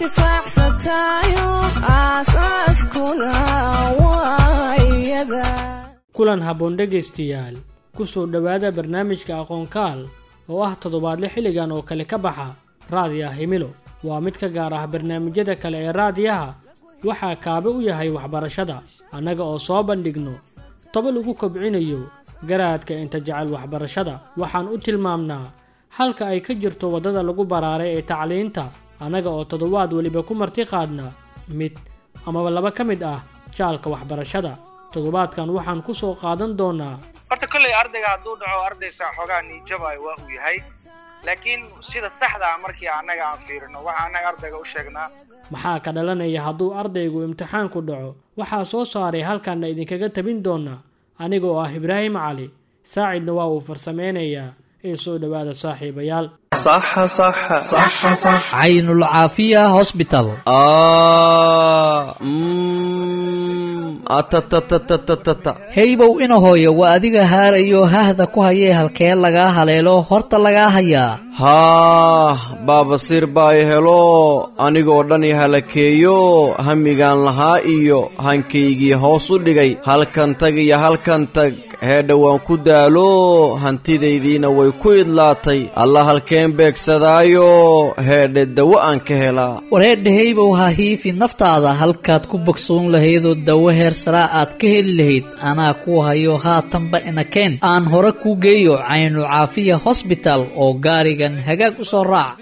intifaacsatayo aasaaskuna waa iyada kulan habboon dhegaystayaal ku soo dhowaada barnaamijka aqoonkaal oo ah toddobaadle xilligan oo kale ka baxa raadiyaha himilo waa mid ka gaar ah barnaamijyada kale ee raadiyaha waxaa kaabe u yahay waxbarashada annaga oo soo bandhigno toba lagu kobcinayo garaadka inta jecel waxbarashada waxaan u tilmaamnaa halka ay ka jirto waddada lagu baraaray ee tacliinta annaga oo toddobaad weliba ku marti qaadna mid amaba laba ka mid ah jaalka waxbarashada toddobaadkan waxaan ku soo qaadan doonaa horta kolley ardayga hadduu dhaco ardaysa xoogaa niijabaayo waa uu yahay laakiin sida saxda ah markii annaga aan fiirino waxa annaga ardayga u sheegnaa maxaa ka dhalanaya hadduu ardaygu imtixaanku dhaco waxaa soo saaray halkanna idinkaga tabin doonaa aniga oo ah ibraahim cali saacidna waa uu farsameynayaa ee soo dhowaada saaxiibayaal caynulcaafiya hosbital heybow ina hooyo waa adiga haarayo hahda ku hayee halkee lagaa haleelo horta lagaa hayaa haah baabasiir baa i helo anigoo dhan i halakeeyo hamigaan lahaa iyo hankaygii hoos u dhigay halkan tag iyo halkan tag heedha waan ku daalo hantidaydiina way ku idlaatay alla halkeen beegsadaayo heedhe dawo aan ka helaa wareedha heybow ha hiifi naftaada halkaad ku bogsoon lahaydoo dawo heer saraa aad ka heli lahayd anaa ku hayo haatanba inakeen aan hore kuu geeyo caynu caafiya hosbital oo gaarigan hagaag u soo raac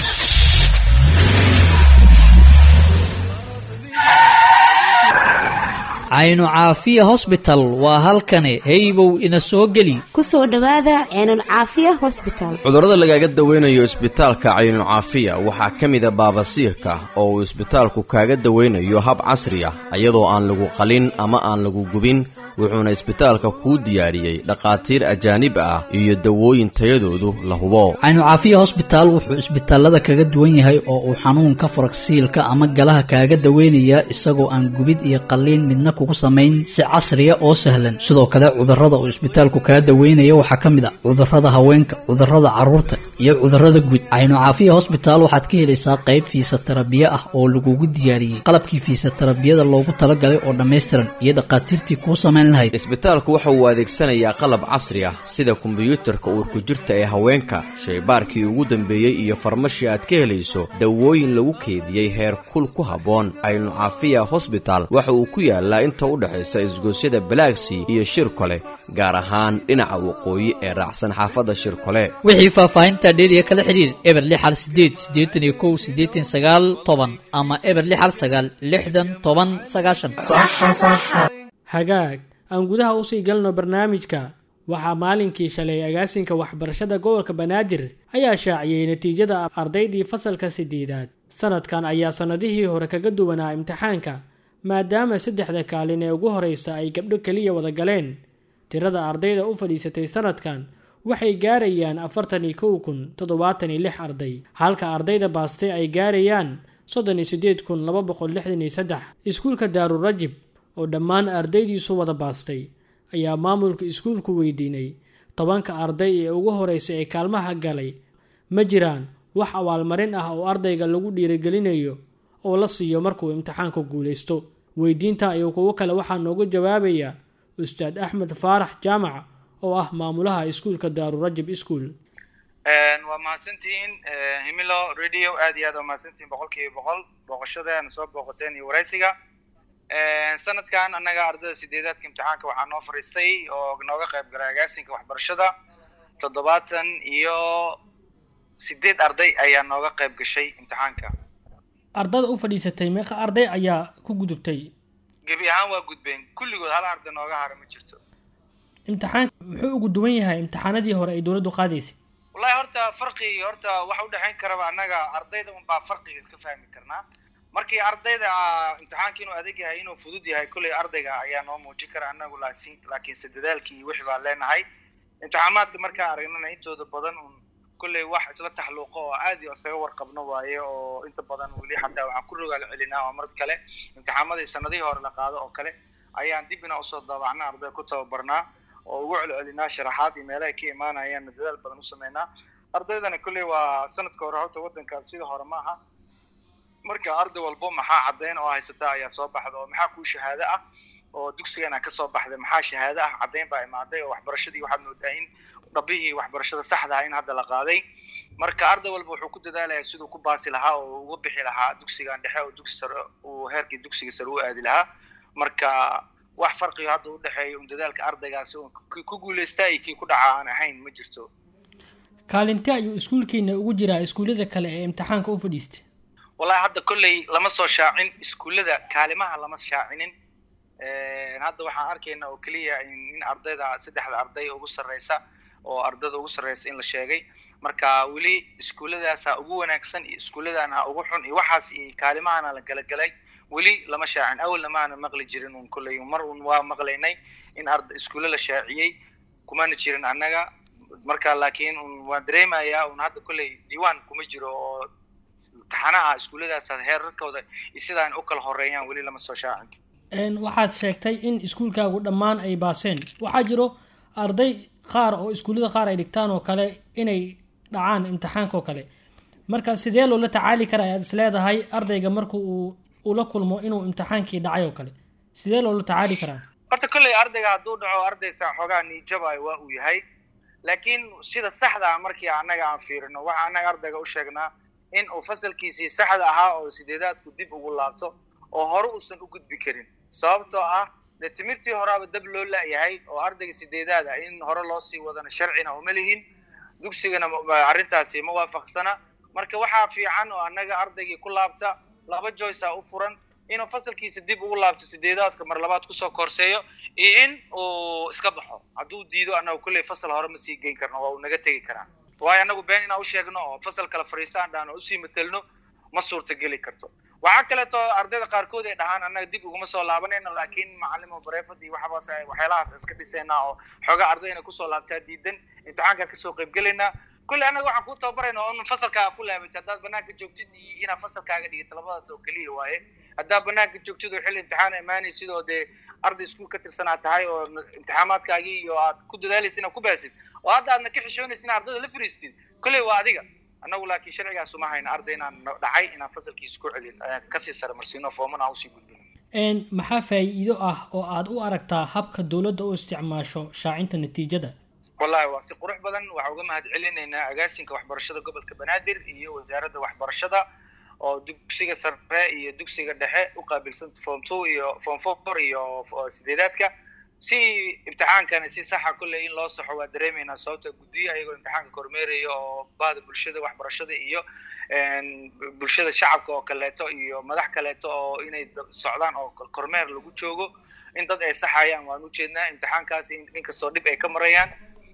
caynu caafiya hosbital waa halkani heybow ina soo geli ku soo dhowaada ceenulcaafiya hosbital cudurrada lagaaga dawaynayo isbitaalka caynucaafiya waxaa ka mida baabasiirka oo uu isbitaalku kaaga dawaynayo hab casri ah iyadoo aan lagu qalin ama aan lagu gubin wuxuuna isbitaalka kuu diyaariyey dhakhaatiir ajaanib ah iyo dawooyin tayadoodu la hubo caynucaafiya hosbitaal wuxuu isbitaalada kaga duwan yahay oo uu xanuunka faragsiilka ama galaha kaaga daweynayaa isagoo aan gubid iyo qalliin midna kugu samayn si casriya oo sahlan sidoo kale cudurrada uu isbitaalku kaga daweynaya waxaa ka mid ah cudurrada haweenka cudurrada carruurta iyo cudurrada guud caynucaafiya hosbitaal waxaad ka helaysaa qayb fiisatarabiye ah oo lagugu diyaariyey qalabkii fiisatarabiyada loogu talagalay oo dhammaystiran iyo dhakhaatiirtii kuu samayn isbitaalku waxa uu adeegsanayaa qalab casri ah sida kombiyuutarka uurku jirta ee haweenka shaybaarkii ugu dambeeyey iyo farmashii aad ka helayso dawooyin lagu keediyey heer kul ku habboon caynucaafiya hosbital waxa uu ku yaalaa inta u dhexaysa isgoosyada balaagsii iyo shirkole gaar ahaan dhinaca waqooyi ee raacsan xaafadda shirkole wixii faahfaahinta dheeriya kala xidhiir eber lixal sideed siddeetan iyo kow siddeetan sagaal toban ama eber lixal sagaal lixdan toban sagaashan hagaag aan gudaha usii galno barnaamijka waxaa maalinkii shalay agaasinka waxbarashada gobolka banaadir ayaa shaaciyey natiijada ardaydii fasalka sideedaad sanadkan ayaa sannadihii hore kaga duwanaa imtixaanka maadaama saddexda kaalin ee ugu horeysa ay gabdho keliya wada galeen tirada ardayda u fadhiisatay sanadkan waxay gaarayaan afartan iyo kow kun toddobaatan iyo lix arday halka ardayda baastay ay gaarayaan soddon iyo siddeed kun laba boqol lixdan iyo saddex iskuulka daarurajib oo dhammaan ardaydiisu wada baastay ayaa maamulka iskuulku weydiinay tobanka arday ee ugu horeysa ee kaalmaha galay ma jiraan wax abaalmarin ah oo ardayga lagu dhiirigelinayo oo la siiyo markuu imtixaanku guulaysto weydiinta iyo kuwo kale waxaa noogu jawaabaya ustaad axmed faarax jaamac oo ah maamulaha iskuulka daarurajab ischool waa mahadsantihiin himilo radio aad iyo aad waa mahadsantihiin boqol kiiba boqol booqashadeena soo booqateen iyo waraysiga sanadkan annaga ardayda sideedaadka imtixaanka waxaa noo fariistay oo nooga qayb galay agaasinka waxbarashada toddobaatan iyo sideed arday ayaa nooga qayb gashay imtixaanka ardada u fadhiisatay meeqa arday ayaa ku gudubtay gebi ahaan waa gudbeen kulligood hal arday nooga hara ma jirto imtixaanka muxuu ugu duwan yahay imtixaanadii hore ay dowladdu qaadaysay wallahi horta farqi horta waxa udhexayn karaba annaga ardayda unbaa farqiga ka fahmi karnaa markii ardayda imtixaanka inuu adag yahay inuu fudud yahay kolley ardayga ayaa noo muujin kara annagu laakiin laakiinse dadaalkii wixii baan leenahay imtixaamaadka markaa aragnana intooda badan un kolley wax isla taxluuqo oo aad iyo isaga warqabno waaye oo inta badan weli xataa waxaan ku rogaal celinaa oo mar kale imtixaamadii sanadihii hore la qaado oo kale ayaan dib ina usoo daabacna arday ku tababarnaa oo ugu celcelinaa sharaxaad iyo meelahay ka imaanayaanna dadaal badan u sameynaa ardaydana kolley waa sanadka hore horta waddankaas sidii hore ma aha marka arday walbo maxaa caddayn oo haysata ayaa soo baxda oo maxaa kuu shahaado ah oo dugsigana ka soo baxday maxaa shahaado ah caddayn baa imaaday oo waxbarashadii waxaad moodaa in dhabihii waxbarashada saxda ah in hadda la qaaday marka arday walba wuxuu ku dadaalaya siduu ku baasi lahaa oo uga bixi lahaa dugsigan dhexe oo dugsi sare uu heerkii dugsiga sare u aadi lahaa marka wax farqiga hadda u dhexeeya un dadaalka ardaygaasi un ku guulaystaa iyo kii ku dhaca aan ahayn ma jirto kaalinti ayuu iskuulkiina ugu jiraa iskuullada kale ee imtixaanka u fadhiistay wallahi hadda kolley lama soo shaacin iskuullada kaalimaha lama shaacinin hadda waxaan arkaynaa oo keliya in ardayda saddexda arday ugu sarreysa oo ardayda ugu sarreysa in la sheegay marka weli iskuulladaasa ugu wanaagsan iyo iskuulladana ugu xun iyo waxaas iyo kaalimahana la galagalay weli lama shaacin awalna maana maqli jirin un kolley mar un waa maqlaynay in arda iskuulle la shaaciyey kumana jirin annaga marka laakiin un waan dareemayaa un hadda kolley diiwaan kuma jiro oo taxanaha iskuulladaas heerarkooda iyo sidaan u kala horeeyaan weli lama soo shaacin waxaad sheegtay in iskuulkaagu dhammaan ay baaseen waxaa jiro arday qaar oo iskuullada qaar ay dhigtaan oo kale inay dhacaan imtixaanka oo kale marka sidee loola tacaali kara ayaad is leedahay ardayga marka uu ula kulmo inuu imtixaankii dhacay oo kale sidee loola tacaali karaa horta kolley ardayga hadduu dhaco ardaysa xoogaa niijabayo waa uu yahay laakiin sida saxda ah markii annaga aan fiirino waxa annaga ardayga u sheegnaa in uu fasalkiisii saxda ahaa oo sideedaadku dib ugu laabto oo hore uusan u gudbi karin sababtoo ah dee timirtii horaaba dab loo la-yahay oo ardayga sideedaad ah in hore loo sii wadana sharcina uma lihin dugsigana arrintaasi ma waafaqsana marka waxaa fiican oo annaga ardaygii ku laabta laba joyce a u furan inuu fasalkiisa dib ugu laabto sideedaadka mar labaad kusoo korseeyo iyo in uu iska baxo hadduu diido annaga kulley fasal hore ma sii geyn karno waa uu naga tegi karaa waayo annagu been inaan u sheegno oo fasal kale fariisaan dhahan oo usii matelno ma suurtageli karto waxaa kaleeto ardayda qaarkood ay dhahaan annaga dib uguma soo laabanayno laakiin macalimo bareefad iyo waxabaas waxyaalahaas iska dhisaynaa oo xoogaa ardayna kusoo laabtaa diidan imtixaanka kasoo qaybgelaynaa kulley annaga waxaan ku tababarayna oo in fasalkaaga ku laabatay haddaad banaanka joogtid iyo inaad fasalkaaga dhigata labadaas oo keliya waaye haddaad banaanka joogtid oo xilli imtixaan imaanaysid oo dee arday iskuul ka tirsanaa tahay oo imtixaamaadkaagii iyo aad ku dadaalaysid inaad ku baasid oo hadda aadna ka xishoonaysid in ardayda la fariistid kolley waa adiga annagu laakiin sharcigaas uma hayna arday inaan dhacay inaan fasalkiisa ku celin kasii sare marsiino fooman aan usii gudbino maxaa faa'iido ah oo aad u aragtaa habka dowladda u isticmaasho shaacinta natiijada wallahi waa si qurux badan waxaa uga mahad celinaynaa agaasinka waxbarashada gobolka banaadir iyo wasaaradda waxbarashada oo dugsiga sare iyo dugsiga dhexe u qaabilsan form two iyo form four iyo sideedaadka si imtixaankana si saxa kolley in loo saxo waa dareemaynaa sababta guddiyo ayagoo imtixaanka kormeeraya oo bahda bulshada waxbarashada iyo bulshada shacabka oo kaleeto iyo madax kaleeto oo inay socdaan oo kormeer lagu joogo in dad ay saxayaan waan ujeednaa imtixaankaas inkastoo dhib ay ka marayaan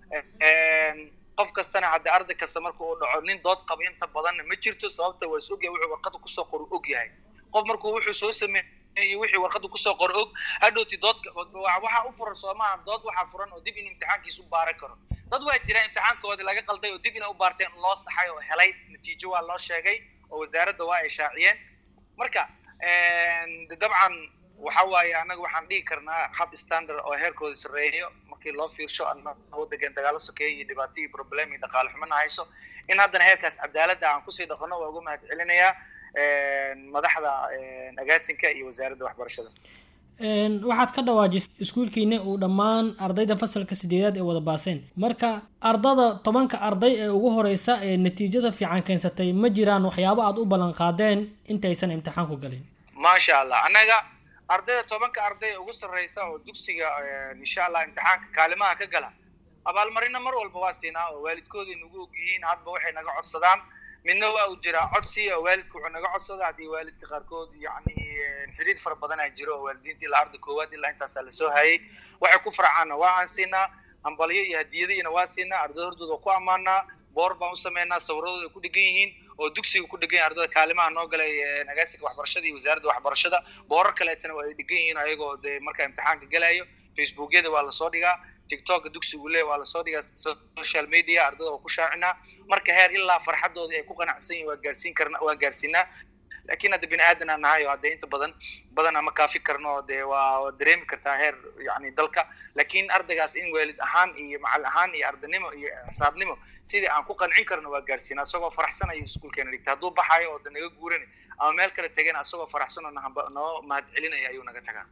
qof kastana hadda arday kasta marka uu dhaco nin dood qaba inta badanna ma jirto sababta waa is ogyahay wuxuu warqada kusoo qor og yahay qof markuu wuxuu soo sameeyey wixii warqada kusoo qor og hadhowti dood waxaa u furan soo maaha dood waxaa furan oo dib in imtixaankiisa u baaran karo dad waa jiraan imtixaankoodii laga qalday oo dib inay u baarteen loo saxay oo helay natiijo waa loo sheegay oo wasaaradda waa ay shaaciyeen marka dabcan waxa waaye annaga waxaan dhihi karnaa hab standard oo heerkooda sarreeyo markii loo fiirsho anagoo degan dagaalo sokeeya iyo dhibaato iyo problem iyo dhaqaale xumana hayso in haddana heerkaas cadaaladda aan kusii dhaqano waa uga mahad celinayaa madaxda agaasinka iyo wasaaradda waxbarashada waxaad ka dhawaajisay iskuulkiina uu dhammaan ardayda fasalka sideedaad ee wada baaseen marka ardada tobanka arday ee ugu horeysa ee natiijada fiican keensatay ma jiraan waxyaabo aad u ballan qaadeen intaysan imtixaanku galin maasha allah annaga ardayda tobanka arday ee ugu sarreysa oo dugsiga insha allah imtixaanka kaalimaha ka gala abaalmarina mar walba waa siinaa oo waalidkooday nagu og yihiin hadba waxay naga codsadaan midna waa uu jiraa codsi oo waalidka wuxuu naga codsada haddii waalidka qaarkood yacni xiriir fara badanaa jiro oo waalidiinta ilaa arday koowaad ilaa intaasaa lasoo hayay waxay ku farcaanna waa aan siinaa hambalyo iyo hadiyadiina waa siinaa ardayda hordooda ku ammaanaa boor baan u sameynaa sawiradooda ay ku dhegan yihiin oo dugsiga ku dhegan yihin ardayda kaalimaha noo galay agaasinka waxbarashada iyo wasaaradda waxbarashada boorar kaleetana waa ay dhegan yihiin ayagoo dee markaa imtixaanka galayo facebookyada waa lasoo dhigaa tiktoka dugsigu le waa lasoo dhigaa social media ardayda waa ku shaacinaa marka heer ilaa farxadooda ay ku qanacsan yihin waa gaarsiin karna waa gaarsiinaa laakiin hadda bini aadan aan nahay oo hadde inta badan badan ama kaafi karno dee waa waa dareemi kartaa heer yani dalka laakiin ardaygaas in waalid ahaan iyo macal ahaan iyo ardaynimo iyo xisaabnimo sidii aan ku qancin karno waa gaarsiina isagoo faraxsan ayuu iskuulkeena dhigta hadduu baxayo oo da naga guurani ama meel kale tegana isagoo faraxsan oo nahamba noo mahad celinaya ayuu naga tagaa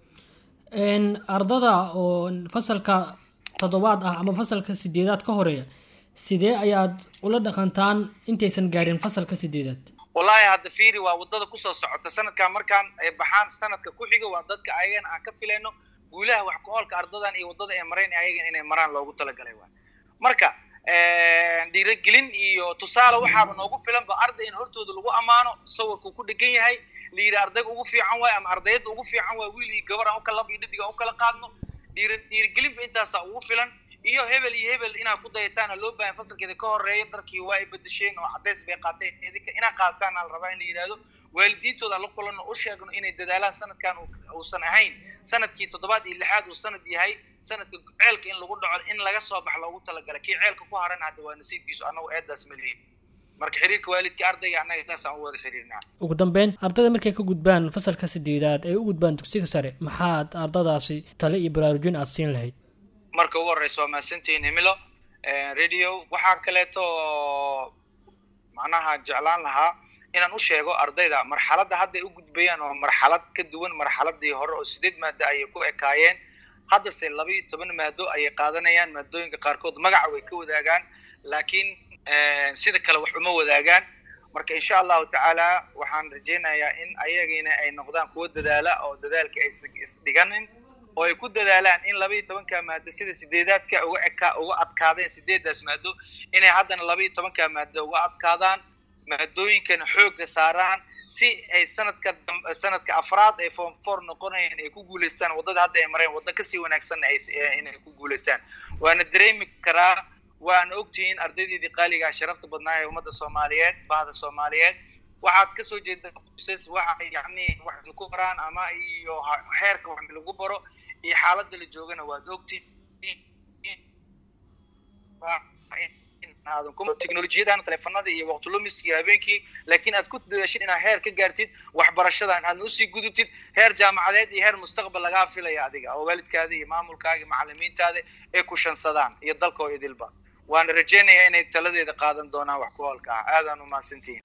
ardada oo fasalka toddobaad ah ama fasalka sideedaad ka horeeya sidee ayaad ula dhaqantaan intaysan gaarin fasalka sideedaad wallahi hadda fiiri waa waddada kusoo socota sanadkan markaan ay baxaan sanadka ku xiga waa dadka ayagana aan ka filayno guulaha wax ku-oolka ardadan iyo waddada ay marayn ayagan inay maraan loogu talagalay waay marka dhiirigelin iyo tusaale waxaaba noogu filan ba arday in hortooda lagu ammaano sawirku ku dhegan yahay la yidhi ardayga ugu fiican waay ama ardayadda ugu fiican waay wiil iyo gabar aan ukala lab iyo dhidig aan ukala qaadno dhiiri dhiirigelinba intaasaa ugu filan iyo hebel iyo hebel inaad ku dayataana loo baahan fasalkeeda ka horeeya darkii waa ay bedesheen oo cadays bay qaateen idinka inaad qaadataan la rabaa in la yidhahdo waalidiintooda la kulanno u sheegno inay dadaalaan sanadkan uusan ahayn sanadkii toddobaad iyo lixaad uu sanad yahay sanadka ceelka in lagu dhaco in laga soo bax loogu talagalay kii ceelka ku haran hadda waa nasiibkiisu annagu eedaas ma lihin marka xiriirka waalidka ardayga annaga intaas aan u wada xiriirnaa ugu dambeyn ardayda markay ka gudbaan fasalka sideedaad ay u gudbaan dugsiga sare maxaad ardadaasi tale iyo baraarujin aad siin lahayd marka ugu horreysa waa mahadsantihiin himilo radio waxaa kaleeto macnaha jeclaan lahaa inaan u sheego ardayda marxaladda hadda ay u gudbayaan oo marxalad ka duwan marxaladii hore oo sideed maado ayay ku ekaayeen haddase laba iyo toban maado ayay qaadanayaan maadooyinka qaarkood magaca way ka wadaagaan laakiin sida kale wax uma wadaagaan marka insha allahu tacaala waxaan rajaynayaa in ayagina ay noqdaan kuwo dadaala oo dadaalka aysan isdhiganin oo ay ku dadaalaan in laba iyo tobanka maado sida sideedaadka uga eka uga adkaadeen sideedaas maado inay haddana laba iyo tobanka maado uga adkaadaan maadooyinkana xoogga saaraan si ay sanadka sanadka afraad ay form four noqonayaan ay ku guulaystaan waddada hadda ay mareen waddo kasii wanaagsanna ay inay ku guulaystaan waana dareemi karaa waana ogtihiin ardaydeedii qaaligaa sharafta badnaa ee ummadda soomaaliyeed bahda soomaaliyeed waxaad kasoo jeeda qoysas waxa yacni wax lagu baraan ama iyo heerka wax lagu baro iyo xaaladda la joogana waad ogtihiin teknolojiyadan teleefanada iyo waqtilumis iyo habeenkii laakiin aad ku dadaashid inaad heer ka gaartid waxbarashadan aadna usii gudubtid heer jaamacadeed iyo heer mustaqbal lagaa filaya adiga oo waalidkaada iyo maamulkaaga iyo macalimiintaada ay ku shansadaan iyo dalka oo idilba waana rajaynayaa inay taladeeda qaadan doonaan wax ku hoolka ah aadaan u mahadsantihiin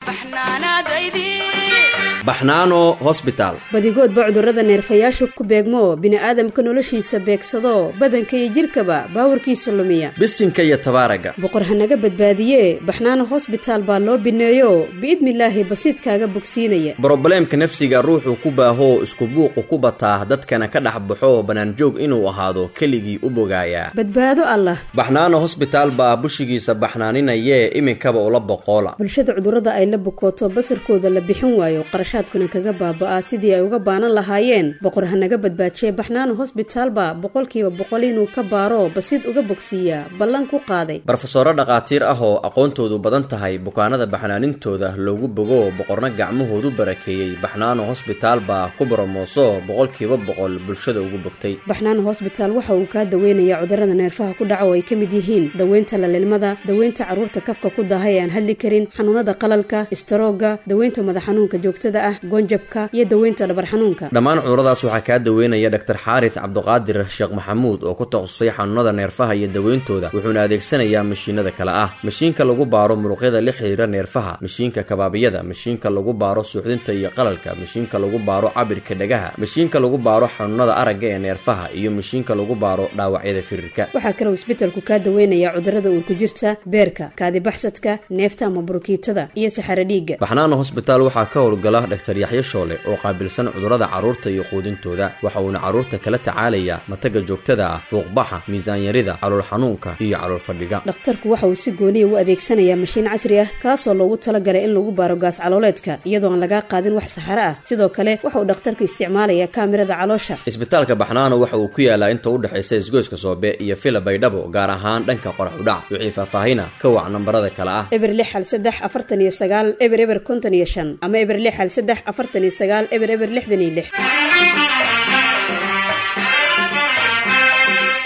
baxnaano hosbitaal badigoodba cudurrada neerfayaashu ku beegmo bini'aadamka noloshiisa beegsado badanka iyo jidhkaba baawarkiisa lumiya bisinka iyo tabaaraga boqor hanaga badbaadiye baxnaano hosbitaal baa loo bineeyo biidnilaahi basiidkaaga bogsiinaya brobleemka nafsiga ruuxuu ku baahoo isku buuqu ku bataa dadkana ka dhex baxo bannaanjoog inuu ahaado keligii u bogaayaa badbaado allah baxnaano hosbitaal baa bushigiisa baxnaaninayee iminkaba ula boqoola bulshada cudurrada ay la bukooto basarkooda la bixin waayo qarashaadkuna kaga baaba'aa sidii ay uga baanan lahaayeen boqor hanaga badbaajiye baxnaano hosbitaalba boqolkiiba boqol inuu ka baaro basiid uga bogsiiyaa ballan ku qaaday barofesoro dhakhaatiir ah oo aqoontoodu badan tahay bukaanada baxnaanintooda loogu bogo boqorna gacmahoodu barakeeyey baxnaano hosbitaal baa ku boromooso boqolkiiba boqol bulshada ugu bogtay baxnaano hosbitaal waxa uu kaa daweynayaa cudurrada neerfaha ku dhaca oo ay ka mid yihiin daweynta lalilmada daweynta carruurta kafka ku daahay ee aan hadli karin xanuunada qalalka istaroogga daweynta madax xanuunka joogtada ah goonjabka iyo daweynta dhabar xanuunka dhammaan cuduradaas waxaa kaa daweynaya dhaktar xaaris cabduqaadir sheekh maxamuud oo ku takhasusay xanuunada neerfaha iyo daweyntooda wuxuuna adeegsanayaa mashiinada kale ah mashiinka lagu baaro muruqyada la xiriira neerfaha mashiinka kabaabiyada mashiinka lagu baaro suuxdinta iyo qalalka mashiinka lagu baaro cabirka dhagaha mashiinka lagu baaro xanuunada aragga ee neerfaha iyo mashiinka lagu baaro dhaawacyada firirka waxaa kaloo isbetelku kaa daweynayaa cudurrada uurku jirta beerka kaadibaxsadka neefta ama burukiitada iyo saxaro dhiigga baxnaano hosbitaal waxaa ka howlgala dhaktar yaxyo shoole oo qaabilsan cudurrada carruurta iyo quudintooda waxa uuna carruurta kala tacaalayaa mataga joogtada ah fuuqbaxa miisaanyarida calool xanuunka iyo calool fadhiga dhakhtarku waxa uu si gooniya u adeegsanayaa mashiin casri ah kaasoo loogu talagalay in lagu baaro gaas calooleedka iyadoo aan lagaa qaadin wax saxaro ah sidoo kale waxa uu dhakhtarku isticmaalayaa kaamirada caloosha isbitaalka baxnaano waxa uu ku yaalaa inta u dhexaysa isgoyska soobe iyo fila baydhabo gaar ahaan dhanka qorax udhac wixii faahfaahina ka wac nambarada kale ah eber lix hal saddex afartan iyo sagaal eber eber konton iyo shan ama eber lix hal saddex afartan iyo sagaal eber eber lixdan iyo lix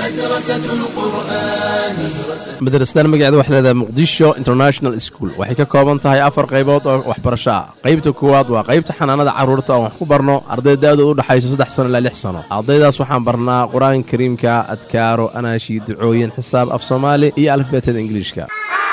madrasadan magaceeda waxay leedahay muqdisho international school waxay ka kooban tahay afar qaybood oo waxbarasho ah qaybta koowaad waa qaybta xanaanada carruurta oo wax ku barno arday da'dooda u dhexayso saddex sano ilaa lix sano ardaydaas waxaan barnaa qur-aanka kariimka adkaaro anaashi ducooyin xisaab af soomaali iyo alifbeetada ingiliishka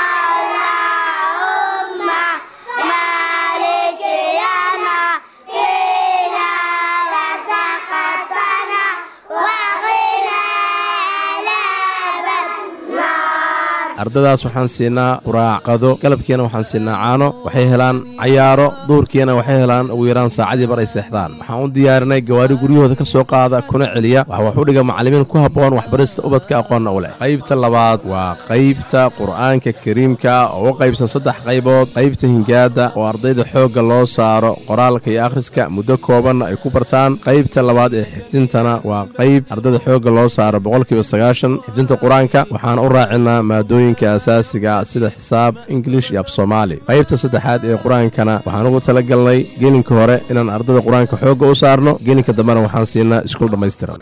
ardadaas waxaan siinaa quraacqado galabkiina waxaan siinaa caano waxay helaan cayaaro duurkiina waxay helaan ugu yaraan saacadii bar ay seexdaan waxaan u diyaarinay gawaari guryahooda ka soo qaada kuna celiya waxa wax u dhiga macallimiin ku habboon waxbarista ubadka aqoonna u leh qaybta labaad waa qaybta qur'aanka kariimka oo u qaybsan saddex qaybood qaybta hingaada oo ardayda xoogga loo saaro qoraalka iyo akhriska muddo koobanna ay ku bartaan qaybta labaad ee xifdintana waa qayb ardayda xoogga loo saaro boqolkiiba sagaashan xifdinta qur-aanka waxaan u raacinaa maadooyin asaasiga sida xisaab ingilish iyo af soomaali qaybta saddexaad ee qur-aankana waxaan ugu talagalnay gelinka hore inaan ardada qur-aanka xoogga u saarno gelinka dambena waxaan siinaa iskuul dhammaystiran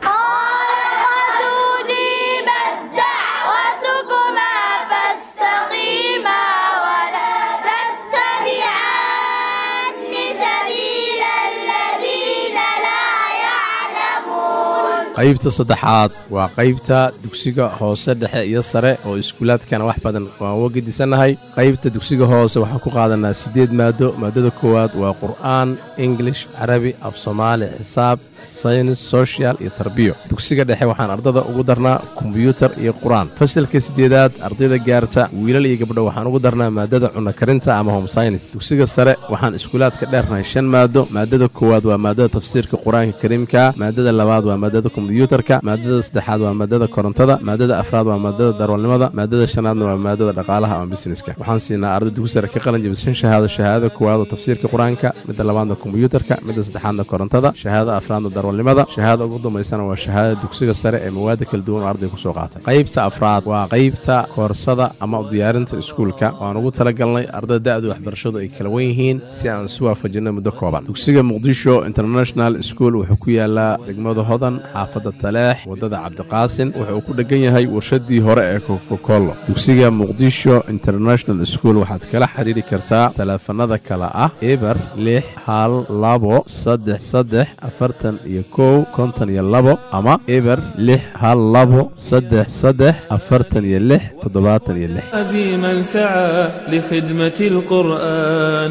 qaybta saddexaad waa qaybta dugsiga hoose dhexe iyo sare oo iskuulaadkana wax badan waan uga gedisannahay qaybta dugsiga hoose waxaan ku qaadanaa siddeed maado maadada koowaad waa qur'aan ingilish carabi af soomaali xisaab saynis sochial iyo tarbiyo dugsiga dhexe waxaan ardada ugu darnaa kombyuutar iyo qur-aan fasalka siddeedaad ardayda gaarta wiilal iyo gabdho waxaan ugu darnaa maadada cunno karinta ama home synis dugsiga sare waxaan iskuulaadka dheernahay shan maado maadada koowaad waa maadada tafsiirka qur-aanka kariimka maadada labaad waa maadada kombyuutarka maadada saddexaad waa maadada korontada maadada afraad waa maadada darwalnimada maadada shanaadna waa maadada dhaqaalaha ama busineska waxaan siinaa arday dugsi sare ka qalin jabis shan shahaado shahaadada koowaad oo tafsiirka qur-aanka midda labaadna kombyuutarka midda saddexaadna korontada shahaadada afraadna darwalnimada shahaada ugu dambaysana waa shahaadada dugsiga sare ee mawaada kala duwan oo arday ku soo qaatay qaybta afraad waa qaybta koorsada ama diyaarinta iskuulka waan ugu talagalnay ardada da'du waxbarashadu ay kala wen yihiin si aan isu waafajinno muddo kooban dugsiga muqdisho international school wuxuu ku yaalaa degmada hodan xaafadda taleex waddada cabdiqaasin wuxuu ku dheggan yahay warshadii hore ee kokokollo dugsiga muqdisho international school waxaad kala xidhiiri kartaa taleefanada kale ah eber lix hal labo saddex saddex afartan iyo kow konton iyo labo ama eber lix hal labo saddex saddex afartan iyo lix toddobaatan iyo lix عزيما سعى لخدمة القرآن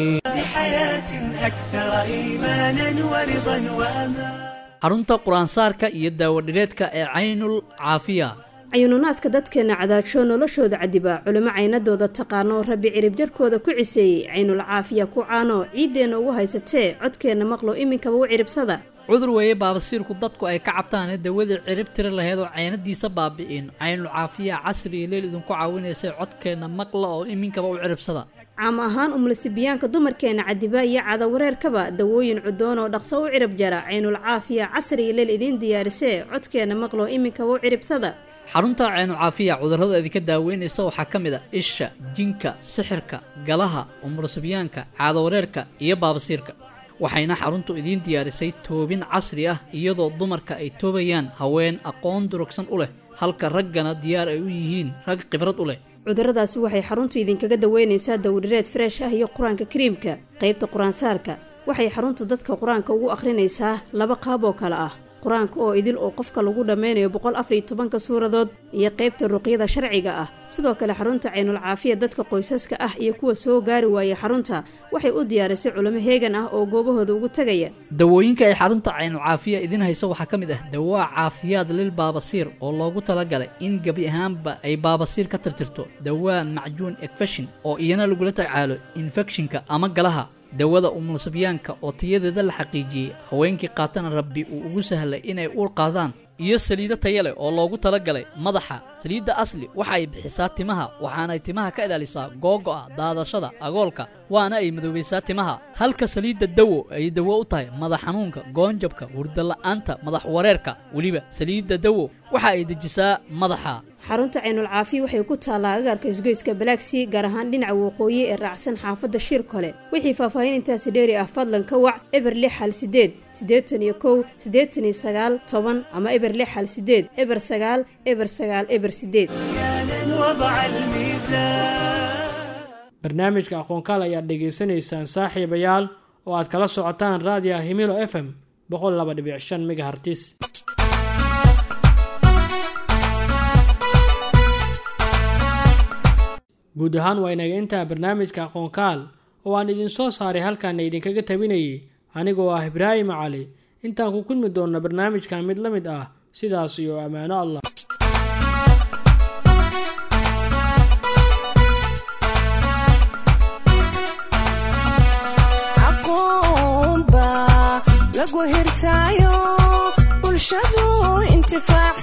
بحياة أكثر إيمانا ورضا وأمان xarunta qur-aansaarka iyo daawadhireedka ee caynul caafiya cayununaadka dadkeenna cadaagsho noloshooda cadiba culimo caynadooda taqaano rabbi ciribjarkooda ku ciseeyey caynul caafiya ku caano ciiddeenna ugu haysatee codkeenna maqlo iminkaba u ciribsada cudur weeye baabasiirku dadku ay ka cabtaane dawadii cirib tiri laheyd oo caynadiisa baabi'in caynul caafiya casri iyo leel idinku caawinaysay codkeenna maqla oo iminkaba u ciribsada caam ahaan umlasibiyaanka dumarkeenna cadiba iyo cadawareerkaba dawooyin cudoon oo dhaqso u cirib jara caynul caafiya casri iyo leel idiin diyaarisee codkeenna maqlo iminkaba u ciribsada xarunta caynu caafiya cudurrada idinka daaweynaysa waxaa ka mid a isha jinka sixirka galaha umurasibyaanka caadawareerka iyo baabasiirka waxayna xaruntu idiin diyaarisay toobin casri ah iyadoo dumarka ay toobayaan haween aqoon durugsan u leh halka raggana diyaar ay u yihiin rag khibrad u leh cudurradaasi waxay xaruntu idinkaga daweynaysaa dawdhireed freesh ah iyo qur-aanka kariimka qaybta qur-aansaarka waxay xaruntu dadka qur-aanka ugu akhrinaysaa laba qaab oo kale ah qur-aanka oo idil oo qofka lagu dhammaynayo boqol afariyo tobanka suuradood iyo qaybta ruqyada sharciga ah sidoo kale xarunta caynul caafiya dadka qoysaska ah iyo kuwa soo gaari waaya xarunta waxay u diyaarisay culimo heegan ah oo goobahooda ugu tegaya dawooyinka ay xarunta caynu caafiya idiin hayso waxaa ka mid ah dawaa caafiyaad lil baabasiir oo loogu talagalay in gebi ahaanba ay baabasiir ka tirtirto dawaa macjuun ekfeshin oo iyana lagula tacaalo infekshinka ama galaha dawada umulsibyaanka oo tayadeeda la xaqiijiyey haweenkii qaatana rabbi uu ugu sahlay inay uur qaadaan iyo saliido taya leh oo loogu talagalay madaxa saliidda asli waxa ay bixisaa timaha waxaanay timaha ka ilaalisaa googo'a daadashada agoolka waana ay madoobaysaa timaha halka saliidda dawo ay dawo u tahay madax xanuunka goonjabka hurdala'aanta madax wareerka weliba saliidda dawo waxa ay dejisaa madaxa xarunta caynul caafi waxay ku taallaa agaarka isgoyska balaagsii gaar ahaan dhinaca waqooyi ee raacsan xaafadda shir kole wixii faahfaahin intaasi dheeri ah fadlan ka wac eber lix hal sideed siddeetan iyo kow siddeetan iyo sagaal toban ama eber lix hal sideed eber sagaal eber sagaal eber sideed وضع الميزان barnaamijka aqoonkaal ayaad dhegaysanaysaan saaxiibayaal oo aad kala socotaan raadiya himilo f m boqol laba dhibic shan megahartis guud ahaan waa inaga intaa barnaamijka aqoonkaal oo aan idin soo saaray halkaana idinkaga tabinayay anigoo ah ibraahim cali intaan ku kulmi doonna barnaamijkan mid la mid ah sidaas iyo ammaano allah aqoon baa lagu hirtaayo bulshadu intifaac